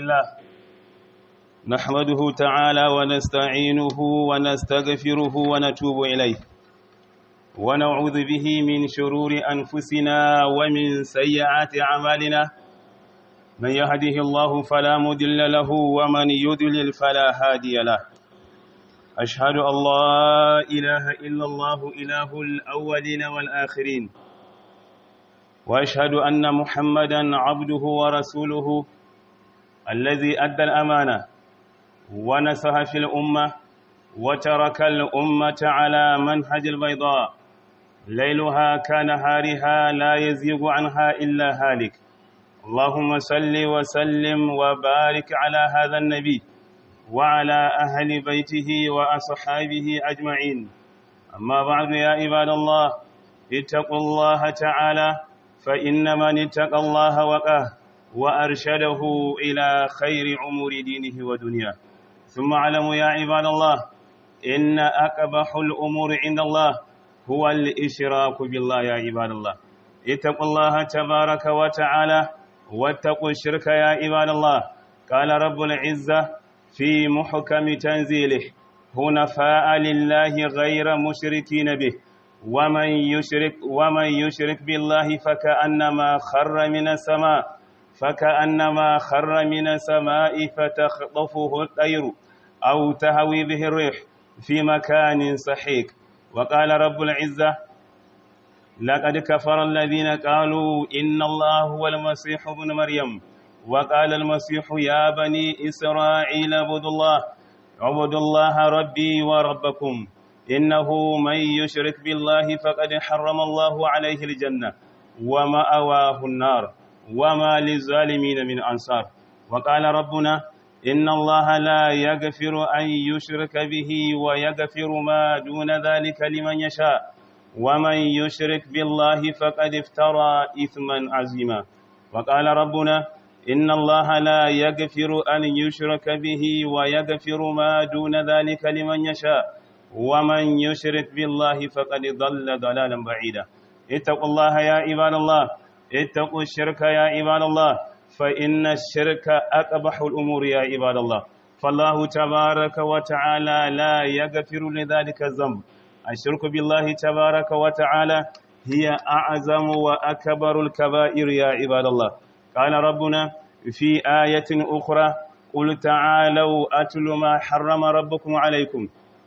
الله نحمده تعالى ونستعينه ونستغفره ونتوب إليه ونعوذ به من شرور أنفسنا ومن سيئات أعمالنا من يهده الله فلا مضل له ومن يضلل فلا هادي له أشهد أن لا إله إلا الله إله الأولين والآخرين وأشهد أن محمدا عبده ورسوله الذي أدى الأمانة ونسها في الأمة وترك الأمة على منهج البيضاء ليلها كنهارها لا يزيغ عنها إلا هالك اللهم صل وسلم وبارك على هذا النبي وعلى أهل بيته وأصحابه أجمعين أما بعد يا عباد الله اتقوا الله تعالى فإن من اتقى الله وقاه وأرشده إلى خير أمور دينه ودنياه ثم اعلموا يا عباد الله إن أقبح الأمور عند الله هو الإشراك بالله يا عباد الله اتقوا الله تبارك وتعالى واتقوا الشرك يا عباد الله قال رب العزة في محكم تنزيله هنفاء لله غير مشركين به ومن يشرك ومن يشرك بالله فكأنما خر من السماء فكأنما خر من السماء فتخطفه الطير أو تهوي به الريح في مكان سحيق وقال رب العزة لقد كفر الذين قالوا إن الله هو المسيح ابن مريم وقال المسيح يا بني إسرائيل اعبدوا الله اعبدوا الله ربي وربكم إنه من يشرك بالله فقد حرم الله عليه الجنة ومأواه النار وما للظالمين من أنصار وقال ربنا إن الله لا يغفر أن يشرك به ويغفر ما دون ذلك لمن يشاء ومن يشرك بالله فقد افترى إثما عظيما وقال ربنا إن الله لا يغفر أن يشرك به ويغفر ما دون ذلك لمن يشاء ومن يشرك بالله فقد ضل ضلالا بعيدا اتقوا الله يا عباد الله اتقوا الشرك يا عباد الله فإن الشرك أقبح الأمور يا عباد الله فالله تبارك وتعالى لا يغفر لذلك الذنب الشرك بالله تبارك وتعالى هي أعظم وأكبر الكبائر يا عباد الله قال ربنا في آية أخرى قل تعالوا أتل ما حرم ربكم عليكم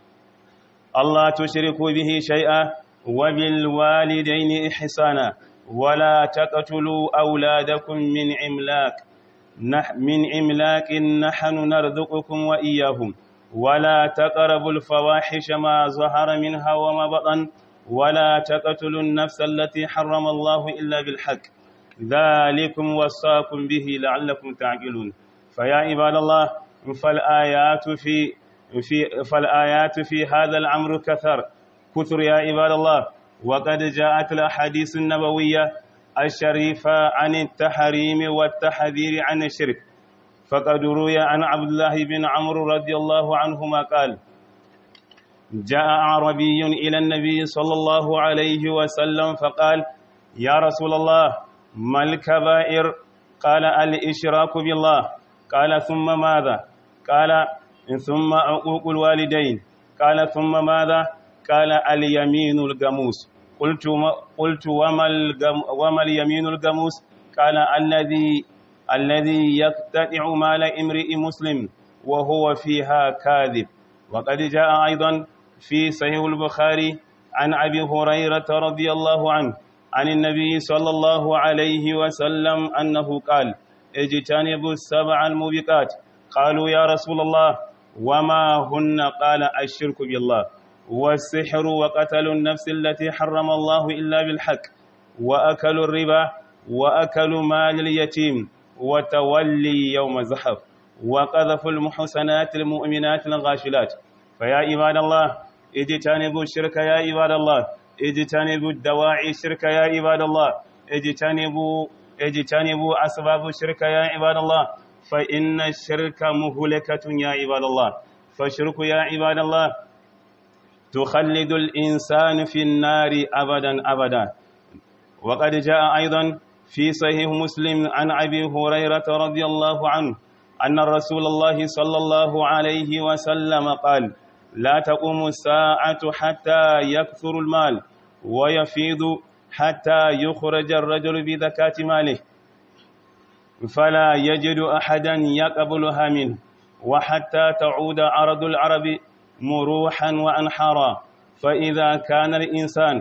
الله تشركوا به شيئا وبالوالدين إحسانا ولا تقتلوا أولادكم من إملاك من إملاك نحن نرزقكم وإياهم ولا تقربوا الفواحش ما ظهر منها وما بطن ولا تقتلوا النفس التي حرم الله إلا بالحق ذلكم وصاكم به لعلكم تعقلون فيا عباد الله فالآيات في في فالآيات في هذا الأمر كثر كثر يا عباد الله وقد جاءت الأحاديث النبوية الشريفة عن التحريم والتحذير عن الشرك فقد روي عن عبد الله بن عمرو رضي الله عنهما قال جاء عربي إلى النبي صلى الله عليه وسلم فقال يا رسول الله ما الكبائر قال الإشراك بالله قال ثم ماذا قال ثم عقوق الوالدين قال ثم ماذا قال اليمين الجموس قلت قلت وما الجم وما اليمين الجموس قال الذي الذي يقتطع مال امرئ مسلم وهو فيها كاذب وقد جاء ايضا في صحيح البخاري عن ابي هريره رضي الله عنه عن النبي صلى الله عليه وسلم انه قال اجتنبوا السبع الموبقات قالوا يا رسول الله وما هن قال الشرك بالله والسحر وقتل النفس التي حرم الله إلا بالحق وأكل الربا وأكل مال اليتيم وتولي يوم الزحف وقذف المحسنات المؤمنات الغاشلات فيا عباد الله اجتنبوا الشرك يا عباد الله اجتنبوا الدواعي الشرك يا عباد الله اجتنبوا اجتنبوا أسباب الشرك يا عباد الله فإن الشرك مهلكة يا عباد الله فالشرك يا عباد الله تخلد الإنسان في النار أبدا أبدا وقد جاء أيضا في صحيح مسلم عن أبي هريرة رضي الله عنه أن رسول الله صلى الله عليه وسلم قال لا تقوم الساعة حتى يكثر المال ويفيض حتى يخرج الرجل بذكاة ماله فلا يجد أحدا يقبلها منه وحتى تعود عرض العرب مروحا وأنحارا فإذا كان الإنسان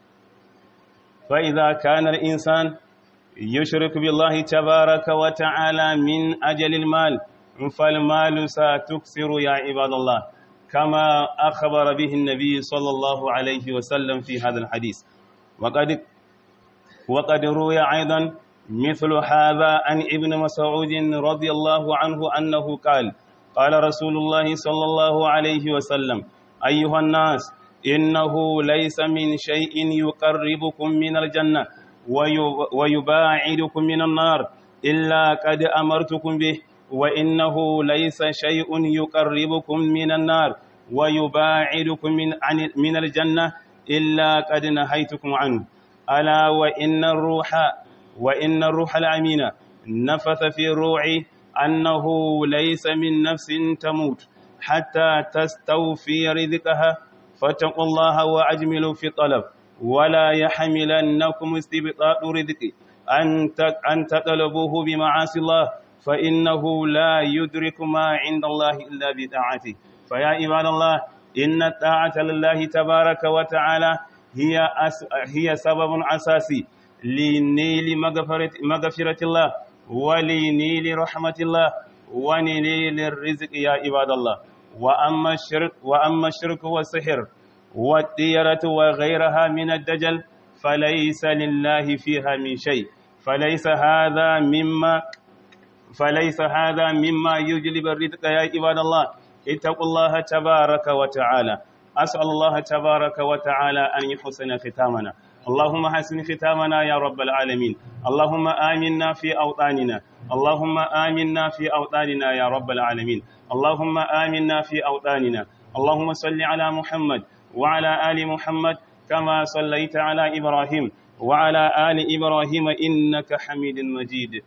فإذا كان الإنسان يشرك بالله تبارك وتعالى من أجل المال فالمال ستكسر يا عباد الله كما أخبر به النبي صلى الله عليه وسلم في هذا الحديث وقد وقد روي أيضا مثل هذا عن ابن مسعود رضي الله عنه أنه قال قال رسول الله صلى الله عليه وسلم أيها الناس إنه ليس من شيء يقربكم من الجنة ويباعدكم من النار إلا قد أمرتكم به وإنه ليس شيء يقربكم من النار ويباعدكم من, عن من الجنة إلا قد نهيتكم عنه ألا وإن الروح وإن الروح الأمين نفث في روعي أنه ليس من نفس تموت حتى تستوفي رزقها فاتقوا الله وأجملوا في الطلب ولا يحملنكم استبطاء رزق أن تطلبوه بمعاصي الله فإنه لا يدرك ما عند الله إلا بطاعته فيا عباد الله إن الطاعة لله تبارك وتعالى هي أس هي سبب أساسي لنيل مغفرة, مغفرة الله ولنيل رحمة الله ونيل الرزق يا عباد الله وأما الشرك وأما الشرك والسحر والديرة وغيرها من الدجل فليس لله فيها من شيء فليس هذا مما فليس هذا مما يجلب الرزق يا عباد الله اتقوا الله تبارك وتعالى أسأل الله تبارك وتعالى أن يحسن ختامنا اللهم حسن ختامنا يا رب العالمين اللهم آمنا في أوطاننا اللهم آمنا في أوطاننا يا رب العالمين اللهم آمنا في أوطاننا اللهم صل على محمد وعلى آل محمد كما صليت على إبراهيم وعلى آل إبراهيم إنك حميد مجيد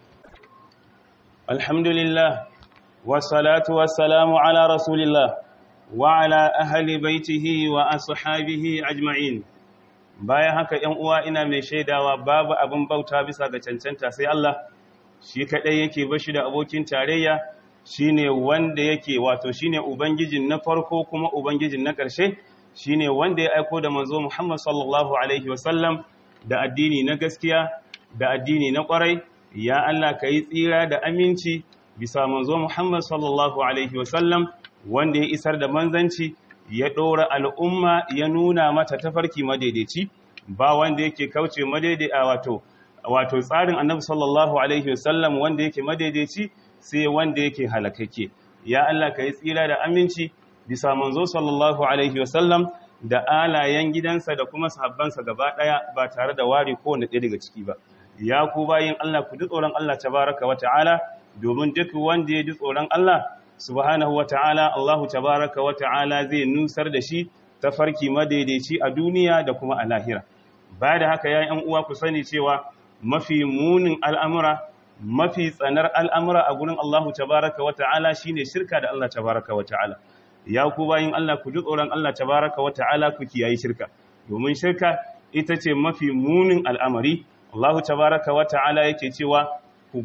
الحمد لله والصلاة والسلام على رسول الله وعلى أهل بيته وأصحابه أجمعين bayan haka ‘yan uwa ina mai shaidawa babu abin bauta bisa ga cancanta sai Allah shi kaɗai yake bashi da abokin tarayya shine wanda yake wato shine ubangijin na farko kuma ubangijin na ƙarshe shine wanda ya aiko da manzo Muhammad sallallahu alaihi wasallam da addini na gaskiya da addini na ƙwarai ya Allah ka yi tsira da aminci bisa manzo Muhammad sallallahu alaihi wasallam wanda ya isar da manzanci ya ɗora al'umma ya nuna mata tafarki madaidaici ba wanda yake kauce madaidai a wato wato tsarin annabi sallallahu alaihi wasallam wanda yake madaidaici sai wanda yake halakake ya Allah ka yi tsira da aminci bisa manzo sallallahu alaihi wasallam da alayen gidansa da kuma sahabbansa gaba daya ba tare da ware kowanne ɗaya daga ciki ba ya ku bayin Allah ku ji tsoron Allah tabaraka wa ta'ala domin duk wanda ya ji tsoron Allah subhanahu wa ta'ala Allahu tabaraka wa ta'ala zai nusar da shi ta farki madaidaici a duniya da kuma a lahira ba da haka ya yan uwa ku sani cewa mafi munin al'amura mafi tsanar al'amura a gurin Allahu tabaraka wa ta'ala shine shirka da Allah tabaraka wa ta'ala ya ku bayin Allah ku ji tsoron Allah tabaraka wa ta'ala ku kiyaye shirka domin shirka ita ce mafi munin al'amari Allahu tabaraka wa ta'ala yake cewa ku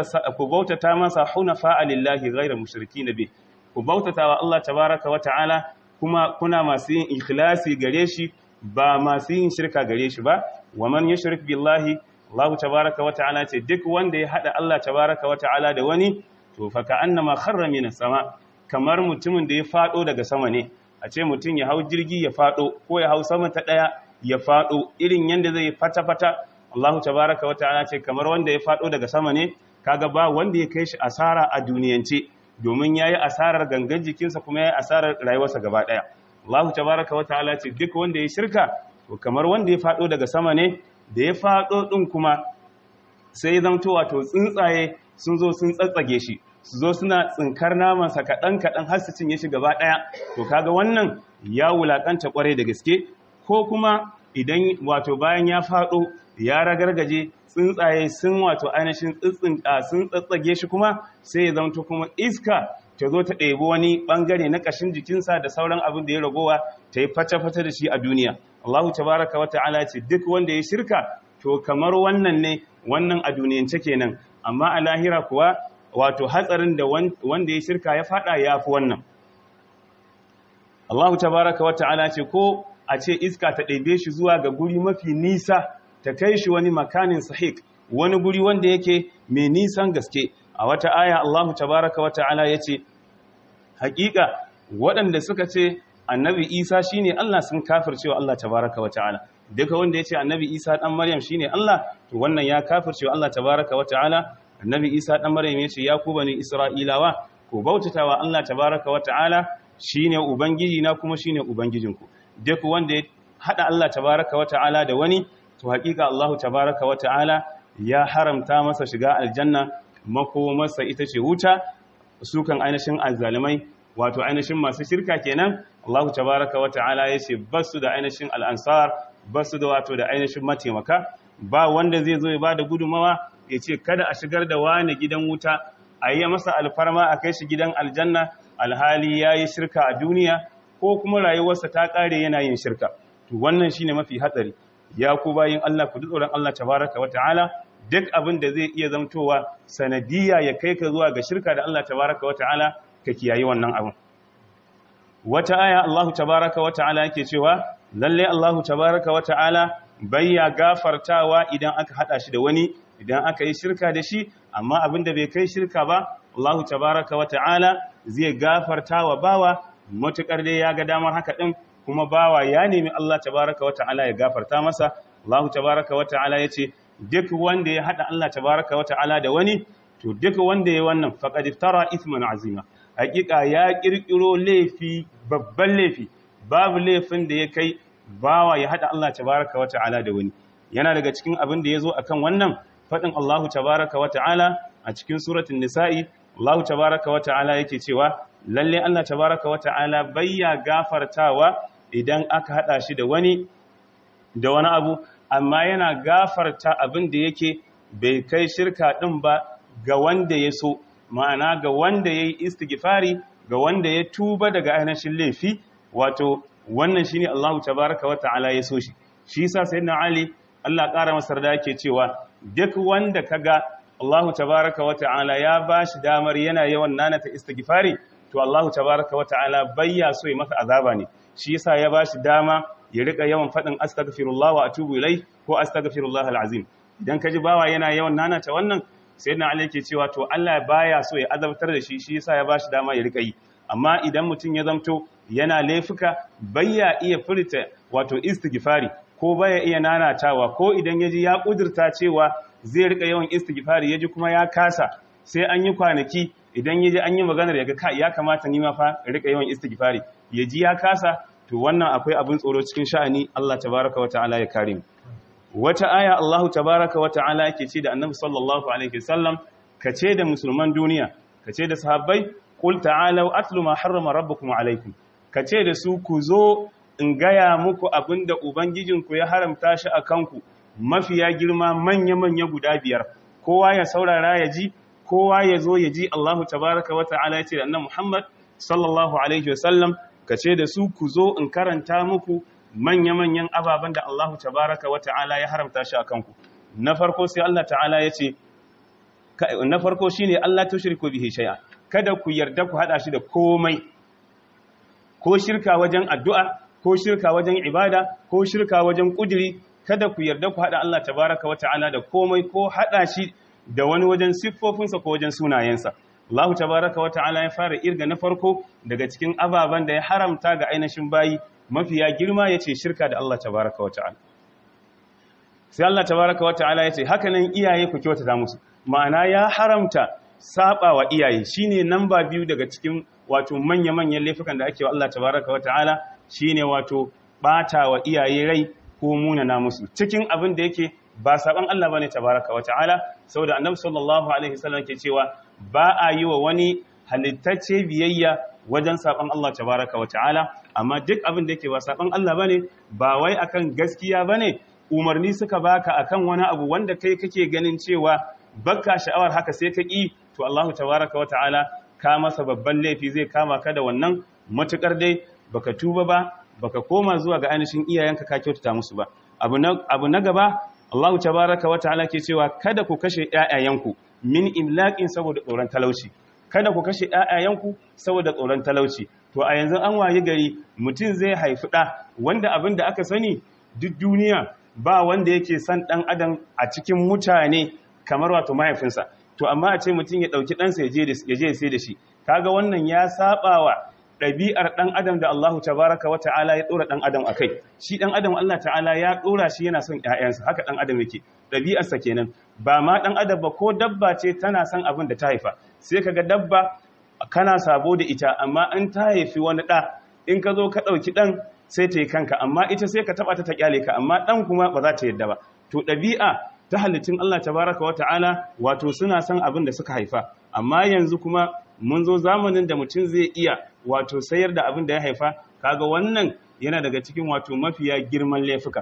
bautata masa hunafa lillahi ghayra mushrikina bi ku bautata wa Allah tabaraka wa ta'ala kuma kuna masu yin ikhlasi gare shi ba masu yin shirka gare shi ba wa man yushrik billahi Allah tabaraka wa ta'ala ce duk wanda ya hada Allah tabaraka wa ta'ala da wani to fa ka'annama kharra minas sama kamar mutumin da ya fado daga sama ne a ce mutum ya hau jirgi ya fado ko ya hau sama ta daya ya fado irin yanda zai fata fata Allah tabaraka wa ta'ala ce kamar wanda ya fado daga sama ne kaga ba wanda ya kai shi asara a duniyance domin yayi asarar gangan jikinsa kuma yayi asarar rayuwarsa gaba daya Allah tabaraka wa ta'ala ce duk wanda ya shirka to kamar wanda ya fado daga sama ne da ya fado din kuma sai ya zamto wato tsuntsaye sun zo sun tsatsage shi su zo suna tsinkar namansa kaɗan kaɗan har su cinye shi gaba ɗaya to kaga wannan ya wulakanta kwarai da gaske ko kuma idan wato bayan ya faɗo ya ragargaje tsuntsaye sun wato ainihin tsitsinka sun tsatsage shi kuma sai ya zamto kuma iska ta zo ta ɗebi wani ɓangare na ƙashin jikinsa da sauran abin da ya ragowa ta yi fata-fata da shi a duniya Allahu tabaraka wa ta'ala ce duk wanda ya shirka to kamar wannan ne wannan a duniyance kenan amma a lahira kuwa wato hatsarin da wanda ya shirka ya fada ya fi wannan Allahu tabaraka wa ta'ala ce ko a ce iska ta ɗebe shi zuwa ga guri mafi nisa ta kai shi wani makanin sahik wani guri wanda yake mai nisan gaske a wata aya Allahu tabaraka wa ta'ala ya ce hakika waɗanda suka ce annabi Isa shine Allah sun kafircewa Allah tabaraka wa ta'ala duka wanda ya ce annabi Isa dan Maryam shine Allah to wannan ya kafircewa Allah tabaraka wa ta'ala annabi Isa dan Maryam ya ce ya ku bani Isra'ilawa ku bautatawa Allah tabaraka wa ta'ala shine ubangiji na kuma shine ubangijinku duk wanda ya hada Allah tabaraka wa ta'ala da wani to hakika Allah tabaraka wa ta'ala ya haramta masa shiga aljanna makomarsa ita ce wuta su kan ainihin azzalimai wato ainihin masu shirka kenan Allah tabaraka wa ta'ala ya ce basu da ainihin al'ansar basu da wato da ainihin mataimaka ba wanda zai zo ya bada gudumawa ya ce kada a shigar da wani gidan wuta a yi masa alfarma a kai shi gidan aljanna alhali ya yi shirka a duniya ko kuma rayuwarsa ta ƙare yana yin shirka to wannan shine mafi hatsari ya ku bayin Allah ku tsoron Allah tabaraka wa ta'ala duk abin da zai iya zamtowa sanadiyya ya kai ka zuwa ga shirka da Allah tabaraka wa ta'ala ka kiyaye wannan abin wata aya Allah tabaraka wa ta'ala yake cewa lalle Allah tabaraka wa ta'ala bayya gafartawa idan aka hada shi da wani idan aka yi shirka da shi amma abin da bai kai shirka ba Allah tabaraka wa ta'ala zai gafartawa bawa matukar dai ya ga damar haka din kuma bawa ya nemi Allah tabaraka wa ta'ala ya gafarta masa Allah tabaraka wa ta'ala yace duk wanda ya hada Allah tabaraka wa ta'ala da wani to duk wanda ya wannan faqad iftara ithman azima hakika ya kirkiro laifi babban laifi babu laifin da ya kai bawa ya hada Allah tabaraka wa ta'ala da wani yana daga cikin abin da yazo akan wannan fadin Allah tabaraka wa ta'ala a cikin suratul nisa'i Allah tabaraka wa ta'ala yake cewa lalle Allah tabaraka wa ta'ala bayya gafartawa idan aka hada shi da wani da wani abu amma yana gafarta abin da yake bai kai shirka din ba ga wanda ya so ma'ana ga wanda ya yi istighfari ga wanda ya tuba daga ainihin laifi wato wannan shine Allahu tabaraka wa ta'ala ya so shi shi yasa sayyidina Ali Allah ƙara masa da yake cewa duk wanda kaga Allahu tabaraka wa ta'ala ya bashi damar yana yawan nanata istighfari to Allahu tabaraka wa ta'ala bayya so ya masa azaba ne shi yasa ya bashi dama ya rika yawan fadin astaghfirullah wa atubu ilai ko astaghfirullah alazim idan kaji bawa yana yawan nanata wannan sayyidina Ali yake cewa to Allah baya so ya azabtar da shi shi yasa ya bashi dama ya rika yi amma idan mutum ya zamto yana laifuka bayya iya furta wato istighfari ko baya iya nanatawa ko idan yaji ya kudurta cewa zai rika yawan istighfari yaji kuma ya kasa sai an yi kwanaki idan yaji an yi maganar yaga ka ya kamata ni ma fa rika yawan istighfari yaji ya kasa to wannan akwai abin tsoro cikin sha'ani Allah tabaraka wa ta'ala ya kare mu wata aya Allah tabaraka wa ta'ala yake ce da Annabi sallallahu alaihi wasallam kace da musulman duniya kace da sahabbai qul ta'alu atlu ma harrama rabbukum alaikum kace da su ku zo in gaya muku abinda ubangijinku ya haramta shi akan ku mafiya girma manya manya guda biyar kowa ya saurara ya ji kowa ya zo ya ji Allah tabaraka wa ta'ala yace da Annabi Muhammad sallallahu alaihi wasallam kace da su ku zo in karanta muku manya-manyan ababen da Allah tabaraka wa ta'ala ya haramta shi a kanku na farko sai Allah ta'ala ya ce na farko shi ne Allah ta shirku bihi shay'a kada ku yarda ku hada shi da komai ko shirka wajen addu'a ko shirka wajen ibada ko shirka wajen kudiri kada ku yarda ku hada Allah tabaraka wa ta'ala da komai ko hada shi da wani wajen siffofinsa ko wajen sunayensa Allah tabaraka wa ta'ala ya fara irga na farko daga cikin ababen da ya haramta ga ainihin bayi mafiya girma ya ce shirka da Allah tabaraka wa ta'ala sai Allah tabaraka wa ta'ala ya ce hakanan iyaye ku kyautata musu ma'ana ya haramta saba wa iyaye shine namba biyu daga cikin wato manya-manyan laifukan da ake wa Allah tabaraka wa ta'ala shine wato bata wa iyaye rai ko munana musu cikin abin da yake ba saban Allah bane tabaraka wa ta'ala saboda annabi sallallahu alaihi wasallam ke cewa ba a yi wa wani halittacce biyayya wajen saban Allah tabaraka wa ta'ala amma duk abin da yake ba saban Allah bane ba wai akan gaskiya bane umarni suka baka akan wani abu wanda kai kake ganin cewa bakka sha'awar haka sai ka ƙi to Allahu tabaraka wata'ala ka masa babban laifi zai kama ka da wannan matukar dai baka tuba ba baka koma zuwa ga ainihin iyayenka ka kyautata musu ba abu na abu na gaba Allahu tabaraka wata'ala ke cewa kada ku kashe ƴaƴayenku min imlaqin saboda tsoron talauci kada ku kashe ƴaƴayenku saboda tsoron talauci to a yanzu an waye gari mutum zai haifi ɗa wanda abin da aka sani duk duniya ba wanda yake son ɗan adam a cikin mutane kamar wato mahaifinsa to amma a ce mutum ya ɗauki ɗansa ya je sai da shi kaga wannan ya saba wa ɗabi'ar ɗan adam da Allahu tabaraka wa ta'ala ya ɗora ɗan adam a kai shi ɗan adam Allah ta'ala ya ɗora shi yana son ‘ya'yansa haka ɗan adam yake ɗabi'arsa kenan ba ma ɗan adam ba ko dabba ce tana son abin da ta haifa sai kaga dabba kana sabo da ita amma in ta haifi wani ɗa in ka zo ka ɗauki ɗan sai ta yi kanka amma ita sai ka taɓa ta ta ƙyale ka amma ɗan kuma ba za ta yadda ba to ɗabi'a ta halittun Allah tabaraka wa ta'ala wato suna son abin da suka haifa amma yanzu kuma mun zo zamanin da mutum zai iya wato sayar da abin da ya haifa kaga wannan yana daga cikin wato mafiya girman laifuka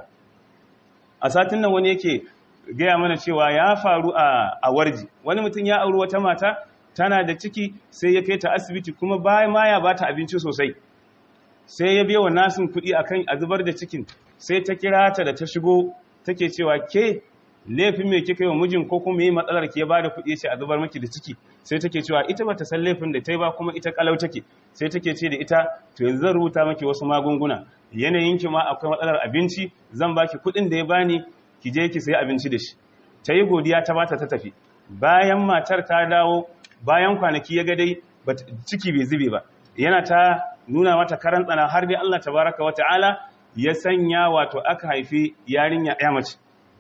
a satin nan wani yake gaya mana cewa ya faru a warji wani mutum ya auri wata mata tana da ciki sai ya kai ta asibiti kuma bayan ma ya bata abinci sosai sai ya biya wa nasin kuɗi akan a zubar da cikin sai ta kira ta da ta shigo take cewa ke laifin me kika yi wa mijin ko kuma yi matsalar ki ya bada kuɗi ce a zubar maki da ciki sai take cewa ita bata san laifin da ta yi ba kuma ita kalau take sai take ce da ita to yanzu zan rubuta maki wasu magunguna yanayin ki ma akwai matsalar abinci zan baki kuɗin da ya bani ki je ki sayi abinci da shi ta yi godiya ta bata ta tafi bayan matar ta dawo bayan kwanaki ya ga dai ciki bai zube ba yana ta nuna mata karan tsana har dai Allah tabaraka wa ta'ala ya sanya wato aka haifi yarinya ya mace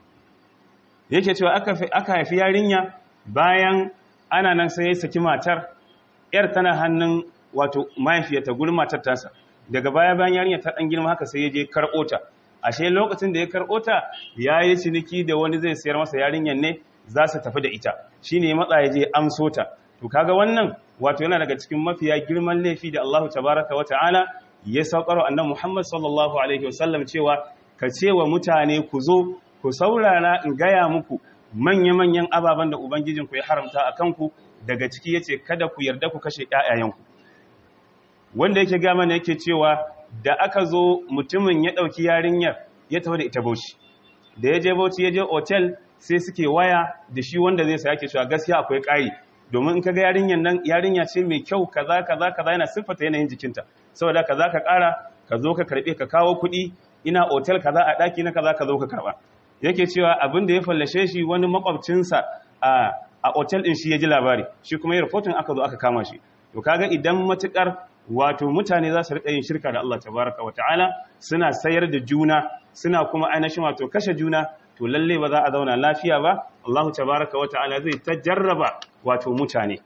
yake cewa aka haifi yarinya bayan ana nan sai ya saki matar yar tana hannun wato mahaifiyarta gurin matar tasa daga baya bayan yarinya ta dan girma haka sai ya je karɓo ta ashe lokacin da ya karɓo ta ya yi ciniki da wani zai sayar masa yarinyar ne za su tafi da ita shine ya matsa ya je amso ta to kaga wannan wato yana daga cikin mafiya girman laifi da Allahu tabaraka wa ta'ala ya saukar annabi Muhammad sallallahu alaihi wasallam cewa ka ce wa mutane ku zo ku saurara in gaya muku manya-manyan ababen da Ubangijinku ya haramta a kanku daga ciki ya ce kada ku yarda ku kashe ‘ya'yayenku. Wanda yake gama ne yake cewa da aka zo mutumin ya ɗauki yarinyar ya taho da ita bauchi. Da ya je bauchi ya je otel sai suke waya da shi wanda zai saya ke cewa gaskiya akwai ƙari. Domin in ka ga yarinyar nan yarinya ce mai kyau kaza kaza kaza yana siffata yanayin jikinta. Saboda kaza ka ƙara ka zo ka karɓe ka kawo kuɗi ina otel kaza a ɗaki na kaza ka zo ka karɓa. yake cewa abin da ya fallashe shi wani makwabcinsa a a otel din shi ya ji labari shi kuma ya rahoton aka zo aka kama shi to kaga idan matukar wato mutane za su rika yin shirka da Allah tabaraka wa ta'ala suna sayar da juna suna kuma ainihin wato kashe juna to lalle ba za a zauna lafiya ba Allah tabaraka wa ta'ala zai ta jarraba wato mutane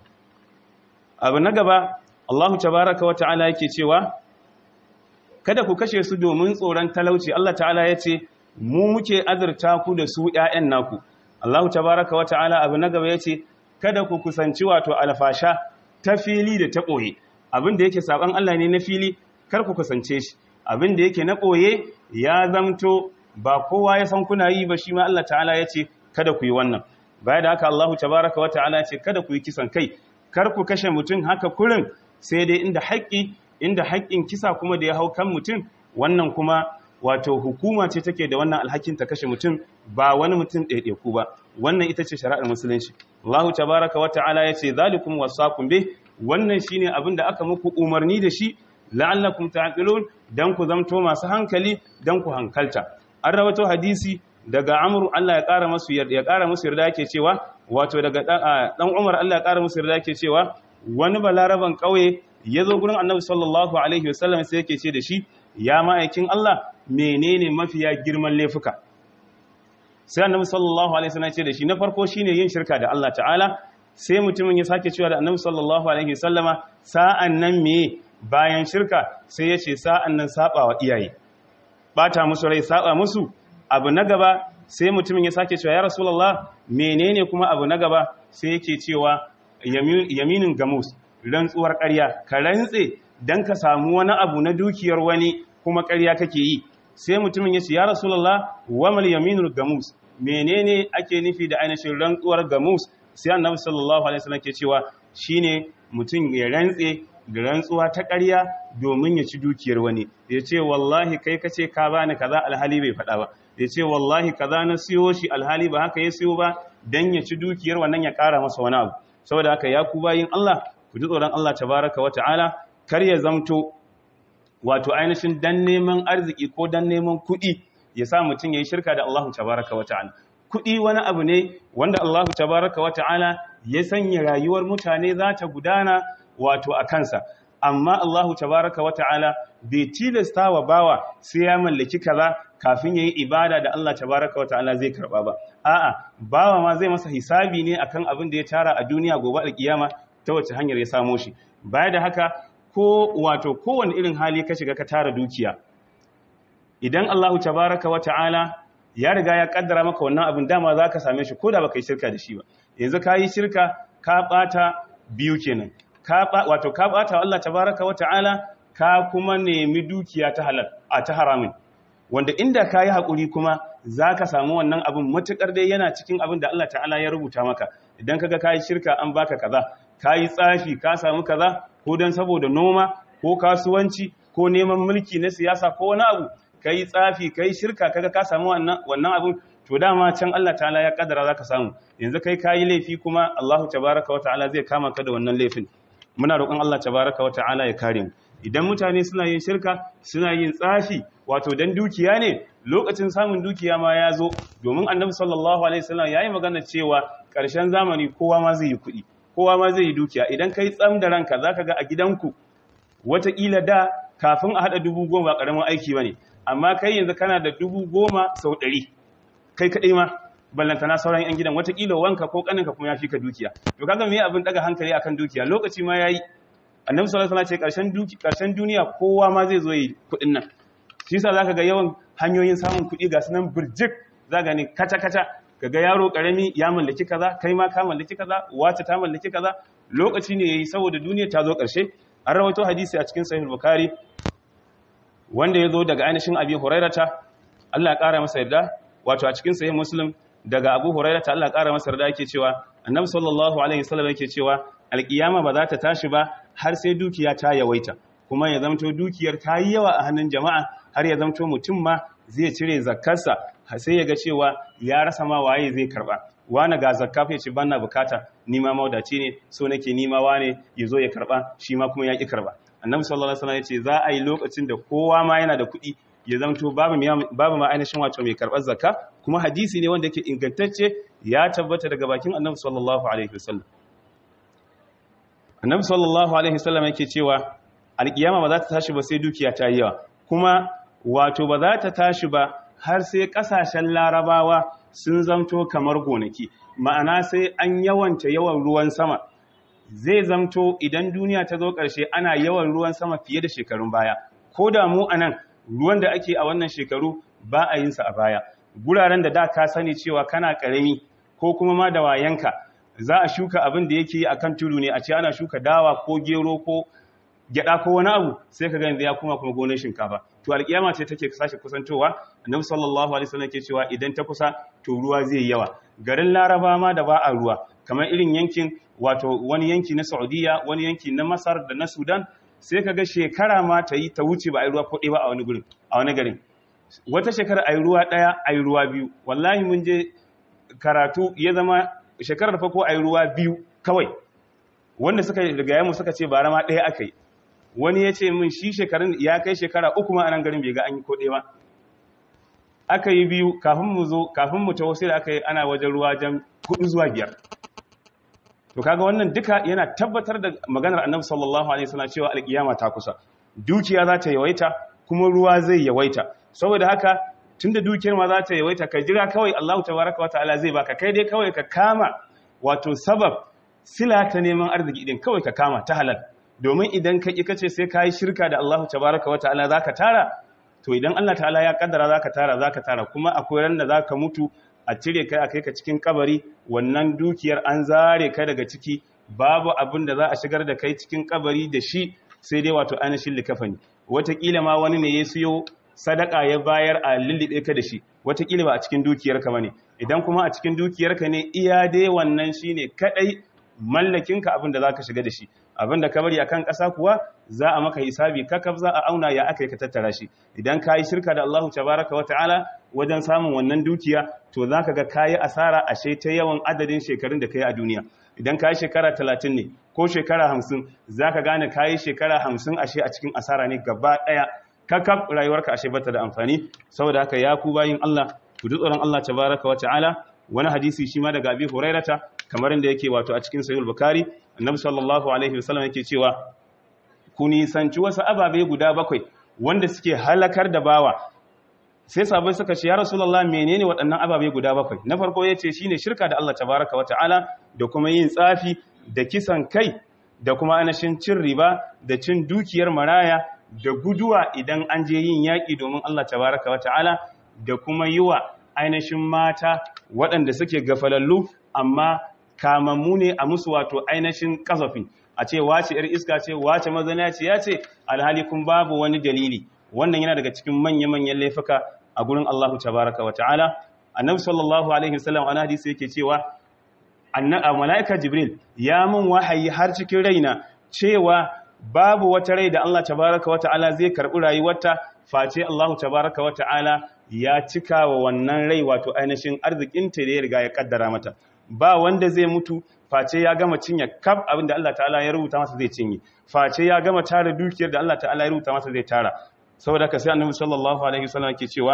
abu na gaba Allah tabaraka wa ta'ala yake cewa kada ku kashe su domin tsoron talauci Allah ta'ala ya ce mu muke azurta ku da su ‘ya'yan naku. Allah tabaraka wa ta'ala abu na gaba ya ce, Kada ku kusanci wato alfasha ta fili da ta ɓoye, abin da yake saɓan Allah ne na fili, kar ku kusance shi, abin da yake na ɓoye ya zamto ba kowa ya san kuna yi ba shi ma Allah ta'ala ya ce, Kada ku yi wannan. Baya da haka Allah tabaraka wa ta'ala ya ce, Kada ku yi kisan kai, kar ku kashe mutum haka kurin sai dai inda haƙƙi, inda haƙƙin kisa kuma da ya hau kan mutum, wannan kuma wato hukuma ce take da wannan alhakin ta kashe mutum ba wani mutum ɗaiɗaiku ba wannan ita ce shari'ar musulunci Allah tabaraka wa ta'ala yace zalikum wasaqum bih wannan shine abin da aka muku umarni da shi la'allakum ta'qilun dan ku zamto masu hankali dan ku hankalta an rawato hadisi daga Amr Allah ya ƙara musu yarda ya ƙara musu yarda yake cewa wato daga dan Umar Allah ya ƙara musu yarda yake cewa wani balaraban ƙauye ya zo gurin Annabi sallallahu alaihi wasallam sai yake ce da shi ya ma'aikin Allah menene mafiya girman laifuka sai annabi sallallahu alaihi wasallam ce da shi na farko shine yin shirka da Allah ta'ala sai mutumin ya sake cewa da annabi sallallahu alaihi wasallama sa'an nan me bayan shirka sai ya ce sa'an nan saba wa iyaye bata musu rai saba musu abu na gaba sai mutumin ya sake cewa ya rasulullah menene kuma abu na gaba sai yake cewa yaminin gamus rantsuwar ƙarya ka rantse dan ka samu wani abu na dukiyar wani kuma ƙarya kake yi sai mutumin ya ce ya rasulullah wa mal yaminul gamus menene ake nufi da ainihin rantsuwar gamus sai annabi sallallahu alaihi wasallam ke cewa shine mutum ya rantse da rantsuwa ta ƙarya domin ya ci dukiyar wani ya ce wallahi kai ka ce ka bani kaza alhali bai faɗa ba ya ce wallahi kaza na siyo shi alhali ba haka ya siyo ba dan ya ci dukiyar wannan ya ƙara masa wani abu saboda haka ya ku bayin Allah ku ji tsoron Allah tabaraka wa ta'ala kar ya zamto wato ainihin dan neman arziki ko dan neman kuɗi ya sa mutum ya yi shirka da Allah tabaraka wa ta'ala kuɗi wani abu ne wanda Allah tabaraka wa ta'ala ya sanya rayuwar mutane za ta gudana wato a kansa amma Allah tabaraka wa ta'ala bai tilasta wa bawa sai ya mallaki kaza kafin yayi ibada da Allah tabaraka wa ta'ala zai karba ba a'a bawa ma zai masa hisabi ne akan abin da ya tara a duniya gobe alkiyama ta wace hanyar ya samo shi baya da haka ko wato kowane irin hali ka shiga ka tara dukiya idan Allahu tabaraka wa ta'ala ya riga ya kaddara maka wannan abin dama za ka same shi ko da baka yi shirka da shi ba yanzu ka yi shirka ka bata biyu kenan ka wato ka bata Allah tabaraka wa ta'ala ka kuma nemi dukiya ta halal a ta haramin wanda inda ka yi haƙuri kuma za ka samu wannan abin matuƙar dai yana cikin abin da Allah ta'ala ya rubuta maka idan kaga ka yi shirka an baka kaza ka yi tsafi ka samu kaza ko don saboda noma ko kasuwanci ko neman mulki na siyasa ko wani abu ka yi tsafi ka yi shirka kaga ka samu wannan abin to dama can Allah ta'ala ya kadara za ka samu yanzu kai ka yi laifi kuma Allahu tabaraka wa ta'ala zai kama ka da wannan laifin muna roƙon Allah tabaraka wa ta'ala ya kare mu idan mutane suna yin shirka suna yin tsafi wato dan dukiya ne lokacin samun dukiya ma ya zo domin annabi sallallahu alaihi wasallam yayi magana cewa ƙarshen zamani kowa ma zai yi kuɗi kowa ma zai yi dukiya idan kai tsam da ranka zaka ga a gidanku wataƙila da kafin a haɗa dubu goma ba ƙaramin aiki ba ne amma kai yanzu kana da dubu goma sau ɗari kai kaɗai ma ballantana sauran 'yan gidan wataƙila wanka ko ƙaninka kuma ya fi ka dukiya to kaga me abin ɗaga hankali akan dukiya lokaci ma ya yi annabi sallallahu alaihi wasallam ce ƙarshen duniya kowa ma zai zo yi kuɗin nan shi yasa zaka ga yawan hanyoyin samun kuɗi ga sunan birjik zaka ne kata kata kaga yaro karami ya mallaki kaza kai ma ka mallaki kaza wace ta mallaki kaza lokaci ne yayi saboda duniya ta zo ƙarshe an rawaito hadisi a cikin sahih bukhari wanda ya zo daga ainihin abi hurairata Allah ya ƙara masa yarda wato a cikin sahih muslim daga abu hurairata Allah ya ƙara masa yarda yake cewa annabi sallallahu alaihi wasallam yake cewa alkiyama ba za ta tashi ba har sai dukiya ta yawaita kuma ya zamto dukiyar ta yi yawa a hannun jama'a har ya zamto mutum ma zai cire zakkarsa sai ya ga cewa ya rasa ma waye zai karba wani ga zakka ya ce bana bukata ni ma maudaci ne so nake ni ma wane ya zo ya karba shi ma kuma ya ki karba annabi sallallahu alaihi wasallam ya ce za a yi lokacin da kowa ma yana da kuɗi ya zamto babu babu ma ainihin wato mai karbar zakka kuma hadisi ne wanda yake ingantacce ya tabbata daga bakin annabi sallallahu alaihi wasallam annabi sallallahu alaihi wasallam yake cewa alkiyama ba za ta tashi ba sai dukiya ta yi yawa kuma wato ba za ta tashi ba har sai kasashen larabawa sun zamto kamar gonaki ma'ana sai an yawanta yawan ruwan sama zai zamto idan duniya ta zo ƙarshe ana yawan ruwan sama fiye da shekarun baya ko da mu a nan ruwan da ake a wannan shekaru ba a yinsa a baya guraren da da ka sani cewa kana ƙarami ko kuma ma da wayanka za a shuka abin da yake a kan tudu ne a ce ana shuka dawa ko gero ko gyada ko wani abu sai ka gani ya kuma kuma gonar shinkafa to alkiyama ce take sashe kusantowa annabi sallallahu alaihi wasallam ke cewa idan ta kusa to ruwa zai yawa garin laraba ma da ba a ruwa kamar irin yankin wato wani yanki na saudiya wani yanki na masar da na sudan sai ka ga shekara ma ta yi ta wuce ba a yi ruwa ko ba a wani gurin a wani garin wata shekara a yi ruwa ɗaya a yi ruwa biyu wallahi mun je karatu ya zama shekarar farko a yi ruwa biyu kawai wanda suka daga yamu suka ce bara ma ɗaya aka yi wani ya ce min shi shekarun ya kai shekara uku ma a nan garin bai ga an yi ko ɗaya ba aka yi biyu kafin mu zo kafin mu taho sai da aka yi ana wajen ruwa jan hudu zuwa biyar to kaga wannan duka yana tabbatar da maganar annabi sallallahu alaihi wasallam cewa alkiyama ta kusa dukiya za ta yawaita kuma ruwa zai yawaita saboda haka tunda dukiyar ma za ta yawaita ka jira kawai Allah tabaraka wataala zai baka kai dai kawai ka kama wato sabab sila ta neman arziki din kawai ka kama ta halal domin idan ka ƙi kace sai ka yi shirka da Allah tabaraka wa ta'ala za ka tara to idan Allah ta'ala ya kaddara za ka tara za ka tara kuma akwai ran da za ka mutu a cire kai a kai ka cikin kabari wannan dukiyar an zare ka daga ciki babu abin da za a shigar da kai cikin kabari da shi sai dai wato ainihin likafani wataƙila ma wani ne ya siyo sadaka ya bayar a lullube ka da shi wataƙila ba a cikin dukiyarka ba ne idan kuma a cikin dukiyarka ne iya dai wannan shi ne kaɗai mallakinka abin da za ka shiga da shi abin da ka bari a kan ƙasa kuwa za a maka hisabi kakaf za a auna ya aka yi ka tattara shi idan ka yi shirka da Allahu tabaraka wa ta'ala wajen samun wannan dukiya to za ka ga ka yi asara ashe ta yawan adadin shekarun da ka yi a duniya idan ka yi shekara talatin ne ko shekara hamsin za ka gane ka yi shekara hamsin ashe a cikin asara ne gaba ɗaya kakaf rayuwarka ashe bata da amfani saboda haka ya ku bayin Allah ku ji tsoron Allah tabaraka wa ta'ala wani hadisi shi ma daga Abi Hurairata kamar inda yake wato a cikin Sahih Bukhari Annabi sallallahu alaihi wasallam yake cewa ku nisanci wasu ababe guda bakwai wanda suke halakar da bawa sai sabai suka ce ya Rasulullah menene waɗannan ababe guda bakwai na farko yace shine shirka da Allah tabaraka wa ta'ala da kuma yin tsafi da kisan kai da kuma anashin cin riba da cin dukiyar maraya da guduwa idan an je yin yaƙi domin Allah tabaraka wa ta'ala da kuma yi wa ainihin mata waɗanda suke gafalallu amma kamammu ne a musu wato ainihin ƙazafi a ce wace ‘yar iska ce wace mazana ce ya ce alhali kun babu wani dalili wannan yana daga cikin manya-manyan laifuka a gurin Allah tabaraka wa ta'ala annabi sallallahu alaihi wasallam ana hadisi yake cewa mala'ika jibril ya mun wahayi har cikin raina cewa babu wata rai da Allah tabaraka wa ta'ala zai karɓi rayuwarta face Allah tabaraka wa ta'ala ya cika wa wannan rai wato ainihin arzikinta da ya riga ya kaddara mata ba wanda zai mutu face ya gama cinye kaf abin da Allah ta'ala ya rubuta masa zai cinye face ya gama tara dukiyar da Allah ta'ala ya rubuta masa zai tara saboda ka sai annabi sallallahu alaihi wasallam ke cewa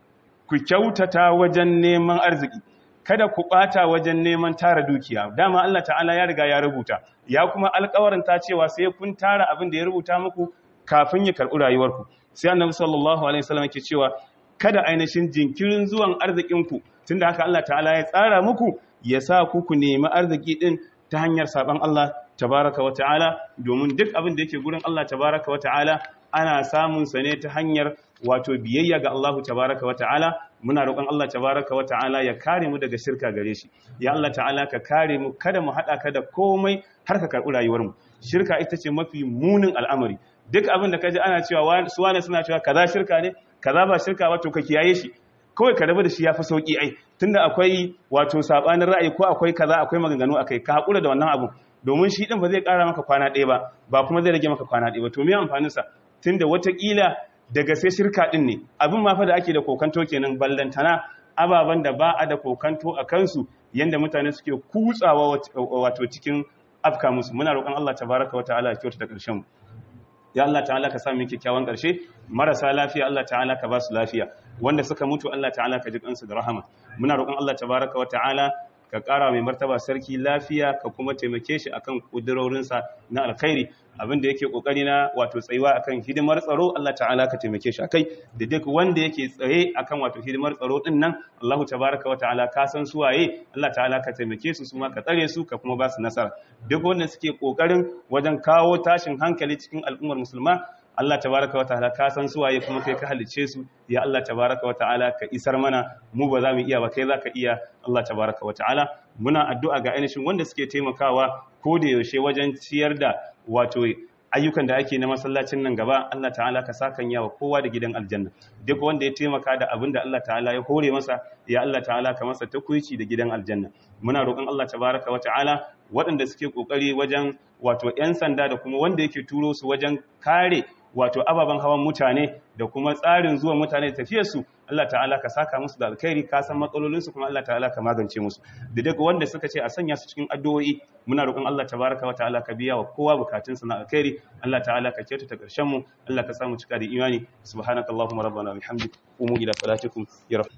ku kyautata wajen neman arziki kada ku bata wajen neman tara dukiya dama Allah ta'ala ya riga ya rubuta ya kuma alƙawarin ta cewa sai kun tara abin da ya rubuta muku kafin ya karɓi rayuwarku sai annabi sallallahu alaihi wasallam yake cewa kada ainihin jinkirin zuwan arzikinku tunda haka Allah ta'ala ya tsara muku ya sa ku ku nemi arziki din ta hanyar saban Allah tabaraka wa ta'ala domin duk abin da yake gurin Allah tabaraka wa ta'ala ana samun sa ne ta hanyar wato biyayya ga Allah tabaraka wa ta'ala muna roƙon Allah tabaraka wa ta'ala ya kare mu daga shirka gare shi ya Allah ta'ala ka kare mu kada mu haɗa ka da komai har ka karɓi rayuwar mu shirka ita ce mafi munin al'amari duk abin da ka ji ana cewa su wane suna cewa kaza shirka ne kaza ba shirka ba to ka kiyaye shi kawai ka rabu da shi yafi sauki ai tunda akwai wato sabanin ra'ayi ko akwai kaza akwai maganganu akai ka hakura da wannan abu domin shi din ba zai ƙara maka kwana ɗaya ba ba kuma zai rage maka kwana ɗaya ba to me amfanin sa tunda watakila daga sai shirka din ne abin ma fa da ake da kokanto kenan ballantana ababen da ba a da kokanto a kansu yanda mutane suke kutsawa wato cikin afka musu muna roƙon Allah tabaraka wa ta'ala ya kyauta da ƙarshen mu ya Allah ta'ala ka sami kyakkyawan ƙarshe marasa lafiya Allah ta'ala ka ba su lafiya wanda suka mutu Allah ta'ala ka ji kansu da rahama muna roƙon Allah tabaraka wa ta'ala ka ƙara mai martaba sarki lafiya ka kuma taimake shi akan kudurorinsa na alkhairi abinda yake kokari na wato tsayuwa akan hidimar tsaro Allah ta'ala ka taimake shi akai da duk wanda yake tsaye akan wato hidimar tsaro din nan Allah tabaraka wa ta'ala ka san su waye Allah ta'ala ka taimake su su ma ka tsare su ka kuma ba su nasara duk wanda suke kokarin wajen kawo tashin hankali cikin al'ummar musulma Allah tabaraka wa ta'ala ka san su waye kuma kai ka halice su ya Allah tabaraka wa ta'ala ka isar mana mu ba za mu iya ba kai za ka iya Allah tabaraka wa ta'ala muna addu'a ga ainihin wanda suke taimakawa ko da yaushe wajen ciyar da wato ayyukan da ake na masallacin nan gaba Allah ta'ala ka sakan yawa kowa da gidan aljanna duk wanda ya taimaka da abin da Allah ta'ala ya hore masa ya Allah ta'ala ka masa takuici da gidan aljanna muna roƙon Allah tabaraka wa ta'ala waɗanda suke kokari wajen wato 'yan sanda da kuma wanda yake turo su wajen kare wato ababen hawan mutane da kuma tsarin zuwa mutane da tafiyarsu Allah ta'ala ka saka musu da alkhairi ka san matsalolinsu kuma Allah ta'ala ka magance musu da duk wanda suka ce a sanya su cikin addu'o'i muna roƙon Allah tabaraka wa ta'ala ka biya wa kowa bukatunsa na alkhairi Allah ta'ala ka kyautata ƙarshen mu Allah ka samu cika da imani subhanakallahumma rabbana bihamdik qumu ila salatikum